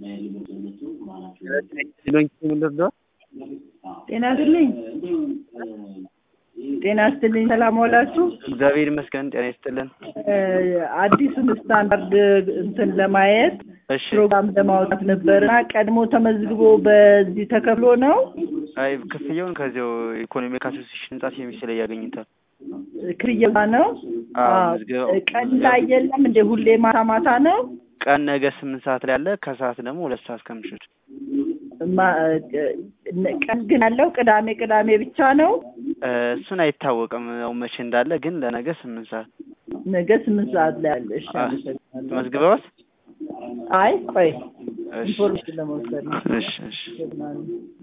ጤና ይስጥልኝ ጤና ይስጥልኝ ሰላም ዋላችሁ እግዚአብሔር ይመስገን ጤና ይስጥልን አዲሱን ስታንዳርድ እንትን ለማየት እሺ ፕሮግራም ለማውጣት ነበር እና ቀድሞ ተመዝግቦ በዚህ ተከፍሎ ነው አይ ክፍያውን ከዚያው ኢኮኖሚክ አሶሲሽን ህንጻ ሴሚስ ላይ ያገኙታል ክፍያ ነው አዎ አዎ። ምዝገባው ቀን ላይ የለም እንደ ሁሌ ማታ ማታ ነው ቀን ነገ ስምንት ሰዓት ላይ አለ ከሰዓት ደግሞ ሁለት ሰዓት ከምሽት ማ- ቀን ግን ያለው ቅዳሜ ቅዳሜ ብቻ ነው እ፣ እሱን አይታወቅም ያው መቼ እንዳለ ግን ለነገ ስምንት ሰዓት ነገ ስምንት ሰዓት ላይ አለ እሺ አ- አመሰግናለሁ። መዝግበዋል አይ ቆይ እሺ ኢንፎርሜሽን ለመውሰድ ነው እሺ እሺ አመሰግናለሁ።